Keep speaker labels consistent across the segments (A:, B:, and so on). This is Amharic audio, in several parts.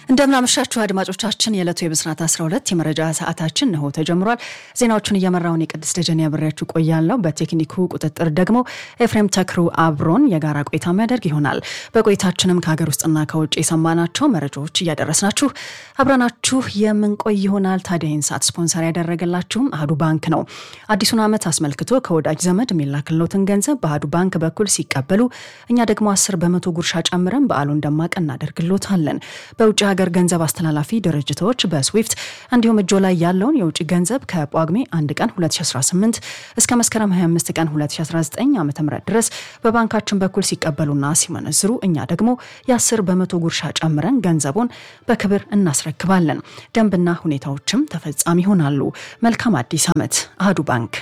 A: እንደምናመሻችሁ አድማጮቻችን፣ የዕለቱ የብስራት 12 የመረጃ ሰዓታችን ነሆ ተጀምሯል። ዜናዎቹን እየመራውን የቅድስት ደጀን ያብሬያችሁ ቆያለሁ። በቴክኒኩ ቁጥጥር ደግሞ ኤፍሬም ተክሩ አብሮን የጋራ ቆይታ የሚያደርግ ይሆናል። በቆይታችንም ከሀገር ውስጥና ከውጭ የሰማናቸው መረጃዎች እያደረስናችሁ አብረናችሁ የምንቆይ ይሆናል። ታዲያ ይህን ሰዓት ስፖንሰር ያደረገላችሁም አህዱ ባንክ ነው። አዲሱን ዓመት አስመልክቶ ከወዳጅ ዘመድ የሚላክልዎትን ገንዘብ በአህዱ ባንክ በኩል ሲቀበሉ እኛ ደግሞ 10 በመቶ ጉርሻ ጨምረን በዓሉን ደማቅ እናደርግልዎታለን። በውጭ ሀገር ገንዘብ አስተላላፊ ድርጅቶች በስዊፍት እንዲሁም እጆ ላይ ያለውን የውጭ ገንዘብ ከጳጉሜ 1 ቀን 2018 እስከ መስከረም 25 ቀን 2019 ዓ ም ድረስ በባንካችን በኩል ሲቀበሉና ሲመነዝሩ እኛ ደግሞ የ10 በመቶ ጉርሻ ጨምረን ገንዘቡን በክብር እናስረክባለን። ደንብና ሁኔታዎችም ተፈጻሚ ይሆናሉ። መልካም አዲስ ዓመት። አህዱ ባንክ።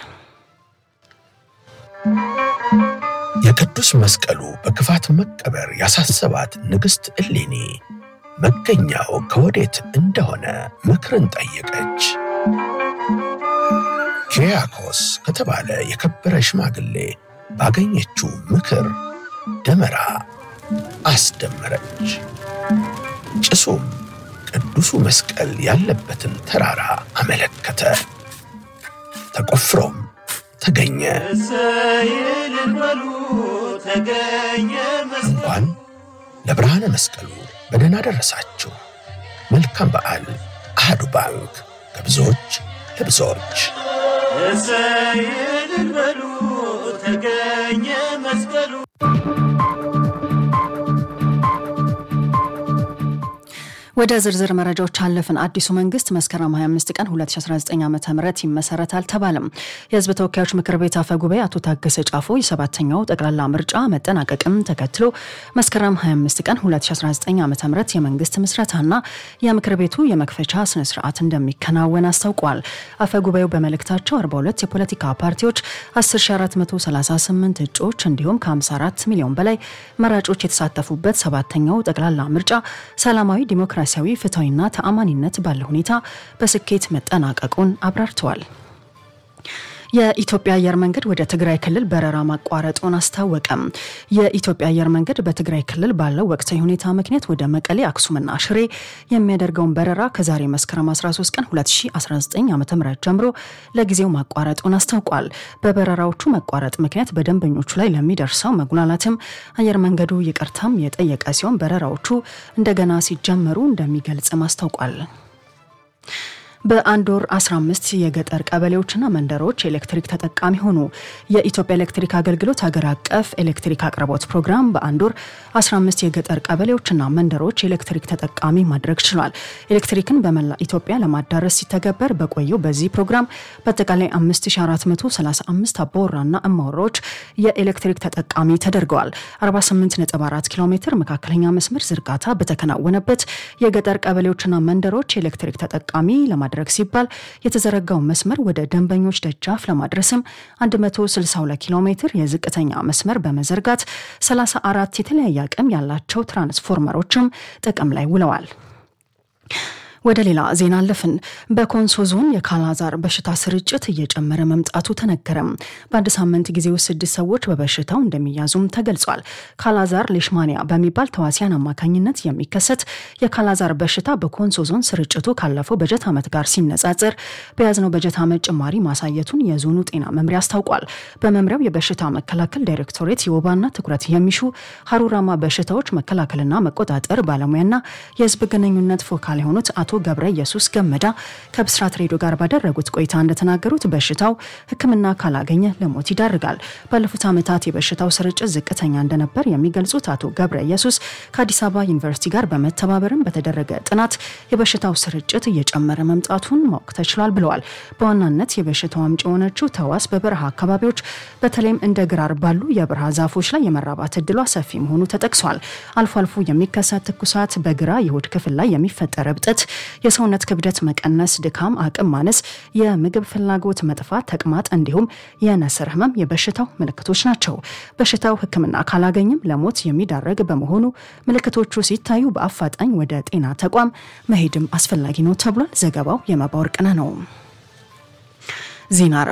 B: የቅዱስ መስቀሉ በክፋት መቀበር ያሳሰባት ንግሥት እሌኒ መገኛው ከወዴት እንደሆነ ምክርን ጠየቀች። ኪሪያኮስ ከተባለ የከበረ ሽማግሌ ባገኘችው ምክር ደመራ አስደመረች። ጭሱም ቅዱሱ መስቀል ያለበትን ተራራ አመለከተ። ተቆፍሮም ተገኘ። እንኳን ለብርሃነ መስቀሉ በደህና ደረሳችሁ። መልካም በዓል። አህዱ ባንክ ከብዙዎች ለብዙዎች።
C: ተገኘ መስቀሉ
A: ወደ ዝርዝር መረጃዎች አለፍን። አዲሱ መንግስት መስከረም 25 ቀን 2019 ዓ ም ይመሰረታል ተባለም። የህዝብ ተወካዮች ምክር ቤት አፈ ጉባኤ አቶ ታገሰ ጫፎ የሰባተኛው ጠቅላላ ምርጫ መጠናቀቅም ተከትሎ መስከረም 25 ቀን 2019 ዓ ም የመንግስት ምስረታና የምክር ቤቱ የመክፈቻ ስነስርዓት እንደሚከናወን አስታውቋል። አፈ ጉባኤው በመልእክታቸው 42 የፖለቲካ ፓርቲዎች 10438 እጩዎች እንዲሁም ከ54 ሚሊዮን በላይ መራጮች የተሳተፉበት ሰባተኛው ጠቅላላ ምርጫ ሰላማዊ ዲሞክራሲ ዲሞክራሲያዊ ፍትሐዊና ተአማኒነት ባለ ሁኔታ በስኬት መጠናቀቁን አብራርተዋል። የኢትዮጵያ አየር መንገድ ወደ ትግራይ ክልል በረራ ማቋረጡን አስታወቀም። የኢትዮጵያ አየር መንገድ በትግራይ ክልል ባለው ወቅታዊ ሁኔታ ምክንያት ወደ መቀሌ፣ አክሱምና ሽሬ የሚያደርገውን በረራ ከዛሬ መስከረም 13 ቀን 2019 ዓ ም ጀምሮ ለጊዜው ማቋረጡን አስታውቋል። በበረራዎቹ መቋረጥ ምክንያት በደንበኞቹ ላይ ለሚደርሰው መጉላላትም አየር መንገዱ ይቅርታም የጠየቀ ሲሆን በረራዎቹ እንደገና ሲጀመሩ እንደሚገልጽም አስታውቋል። በአንድ ወር 15 የገጠር ቀበሌዎችና መንደሮች ኤሌክትሪክ ተጠቃሚ ሆኑ። የኢትዮጵያ ኤሌክትሪክ አገልግሎት ሀገር አቀፍ ኤሌክትሪክ አቅርቦት ፕሮግራም በአንድ ወር 15 የገጠር ቀበሌዎችና መንደሮች ኤሌክትሪክ ተጠቃሚ ማድረግ ችሏል። ኤሌክትሪክን በመላ ኢትዮጵያ ለማዳረስ ሲተገበር በቆየው በዚህ ፕሮግራም በአጠቃላይ 5435 አባወራና እማወራዎች የኤሌክትሪክ ተጠቃሚ ተደርገዋል። 484 ኪሎ ሜትር መካከለኛ መስመር ዝርጋታ በተከናወነበት የገጠር ቀበሌዎችና መንደሮች ኤሌክትሪክ ተጠቃሚ ለማድረግ ሲባል የተዘረጋው መስመር ወደ ደንበኞች ደጃፍ ለማድረስም 162 ኪሎ ሜትር የዝቅተኛ መስመር በመዘርጋት 34 የተለያየ አቅም ያላቸው ትራንስፎርመሮችም ጥቅም ላይ ውለዋል። ወደ ሌላ ዜና አለፍን። በኮንሶ ዞን የካላዛር በሽታ ስርጭት እየጨመረ መምጣቱ ተነገረም። በአንድ ሳምንት ጊዜ ውስጥ ስድስት ሰዎች በበሽታው እንደሚያዙም ተገልጿል። ካላዛር ሌሽማኒያ በሚባል ተዋሲያን አማካኝነት የሚከሰት የካላዛር በሽታ በኮንሶ ዞን ስርጭቱ ካለፈው በጀት ዓመት ጋር ሲነጻጸር በያዝነው በጀት ዓመት ጭማሪ ማሳየቱን የዞኑ ጤና መምሪያ አስታውቋል። በመምሪያው የበሽታ መከላከል ዳይሬክቶሬት የወባና ትኩረት የሚሹ ሀሩራማ በሽታዎች መከላከልና መቆጣጠር ባለሙያና የህዝብ ግንኙነት ፎካል የሆኑት አቶ ገብረ ኢየሱስ ገመዳ ከብስራት ሬዲዮ ጋር ባደረጉት ቆይታ እንደተናገሩት በሽታው ሕክምና ካላገኘ ለሞት ይዳርጋል። ባለፉት ዓመታት የበሽታው ስርጭት ዝቅተኛ እንደነበር የሚገልጹት አቶ ገብረ ኢየሱስ ከአዲስ አበባ ዩኒቨርሲቲ ጋር በመተባበርም በተደረገ ጥናት የበሽታው ስርጭት እየጨመረ መምጣቱን ማወቅ ተችሏል ብለዋል። በዋናነት የበሽታው አምጪ የሆነችው ተዋስ በበረሃ አካባቢዎች በተለይም እንደ ግራር ባሉ የበረሃ ዛፎች ላይ የመራባት እድሏ ሰፊ መሆኑ ተጠቅሷል። አልፎ አልፎ የሚከሰት ትኩሳት፣ በግራ የሆድ ክፍል ላይ የሚፈጠር እብጠት የሰውነት ክብደት መቀነስ፣ ድካም፣ አቅም ማነስ፣ የምግብ ፍላጎት መጥፋት፣ ተቅማጥ እንዲሁም የነስር ህመም የበሽታው ምልክቶች ናቸው። በሽታው ሕክምና ካላገኝም ለሞት የሚዳረግ በመሆኑ ምልክቶቹ ሲታዩ በአፋጣኝ ወደ ጤና ተቋም መሄድም አስፈላጊ ነው ተብሏል። ዘገባው የመባ ወርቅነህ ነው። ዜና እረፍት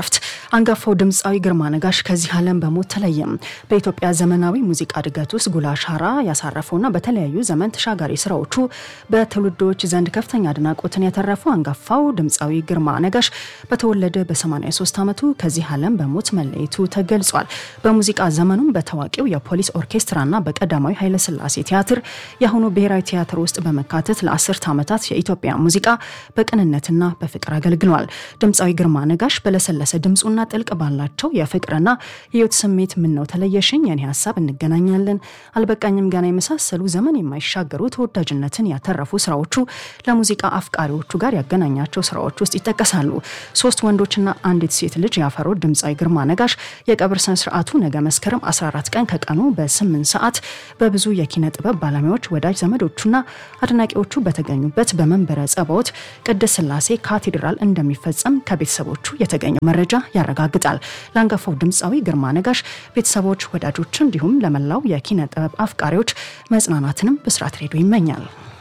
A: አንጋፋው ድምፃዊ ግርማ ነጋሽ ከዚህ ዓለም በሞት ተለየም። በኢትዮጵያ ዘመናዊ ሙዚቃ እድገት ውስጥ ጉልህ አሻራ ያሳረፈውና በተለያዩ ዘመን ተሻጋሪ ስራዎቹ በትውልዶች ዘንድ ከፍተኛ አድናቆትን ያተረፈው አንጋፋው ድምፃዊ ግርማ ነጋሽ በተወለደ በ83 ዓመቱ ከዚህ ዓለም በሞት መለየቱ ተገልጿል። በሙዚቃ ዘመኑም በታዋቂው የፖሊስ ኦርኬስትራና በቀዳማዊ ኃይለሥላሴ ቲያትር የአሁኑ ብሔራዊ ቲያትር ውስጥ በመካተት ለአስርት ዓመታት የኢትዮጵያ ሙዚቃ በቅንነትና በፍቅር አገልግሏል። ድምፃዊ ግርማ ነጋሽ በለሰለሰ ድምፁና ጥልቅ ባላቸው የፍቅርና የህይወት ስሜት ምነው ተለየሽኝ፣ የኔ ሀሳብ፣ እንገናኛለን፣ አልበቃኝም ገና የመሳሰሉ ዘመን የማይሻገሩ ተወዳጅነትን ያተረፉ ስራዎቹ ለሙዚቃ አፍቃሪዎቹ ጋር ያገናኛቸው ስራዎች ውስጥ ይጠቀሳሉ። ሶስት ወንዶችና አንዲት ሴት ልጅ ያፈረው ድምፃዊ ግርማ ነጋሽ የቀብር ስነ ስርዓቱ ነገ መስከረም 14 ቀን ከቀኑ በ8 ሰዓት በብዙ የኪነ ጥበብ ባለሙያዎች ወዳጅ ዘመዶቹና አድናቂዎቹ በተገኙበት በመንበረ ጸባዖት ቅድስት ሥላሴ ካቴድራል እንደሚፈጸም ከቤተሰቦቹ የተገኘው መረጃ ያረጋግጣል። ለአንጋፋው ድምፃዊ ግርማ ነጋሽ ቤተሰቦች፣ ወዳጆች እንዲሁም ለመላው የኪነ ጥበብ አፍቃሪዎች መጽናናትንም ብስራት ሬዲዮ ይመኛል።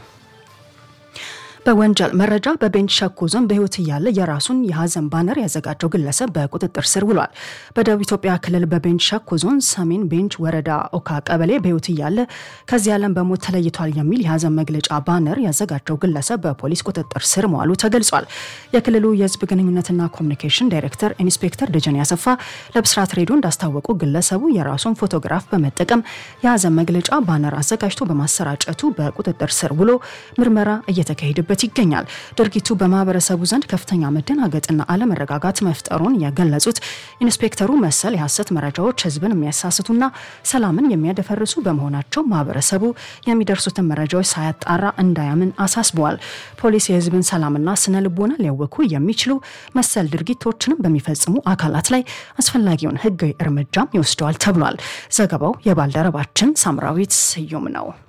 A: በወንጀል መረጃ በቤንች ሸኮ ዞን በህይወት እያለ የራሱን የሀዘን ባነር ያዘጋጀው ግለሰብ በቁጥጥር ስር ውሏል። በደቡብ ኢትዮጵያ ክልል በቤንች ሸኮ ዞን ሰሜን ቤንች ወረዳ ኦካ ቀበሌ በህይወት እያለ ከዚህ ዓለም በሞት ተለይቷል የሚል የሀዘን መግለጫ ባነር ያዘጋጀው ግለሰብ በፖሊስ ቁጥጥር ስር መዋሉ ተገልጿል። የክልሉ የህዝብ ግንኙነትና ኮሚኒኬሽን ዳይሬክተር ኢንስፔክተር ደጀን ያሰፋ ለብስራት ሬዲዮ እንዳስታወቁ ግለሰቡ የራሱን ፎቶግራፍ በመጠቀም የሀዘን መግለጫ ባነር አዘጋጅቶ በማሰራጨቱ በቁጥጥር ስር ውሎ ምርመራ እየተካሄደበት ይገኛል። ድርጊቱ በማህበረሰቡ ዘንድ ከፍተኛ መደናገጥና አለመረጋጋት መፍጠሩን የገለጹት ኢንስፔክተሩ መሰል የሐሰት መረጃዎች ህዝብን የሚያሳስቱና ሰላምን የሚያደፈርሱ በመሆናቸው ማህበረሰቡ የሚደርሱትን መረጃዎች ሳያጣራ እንዳያምን አሳስበዋል። ፖሊስ የህዝብን ሰላምና ስነ ልቦና ሊያወኩ የሚችሉ መሰል ድርጊቶችንም በሚፈጽሙ አካላት ላይ አስፈላጊውን ህጋዊ እርምጃም ይወስደዋል ተብሏል። ዘገባው የባልደረባችን ሳምራዊት ስዩም ነው።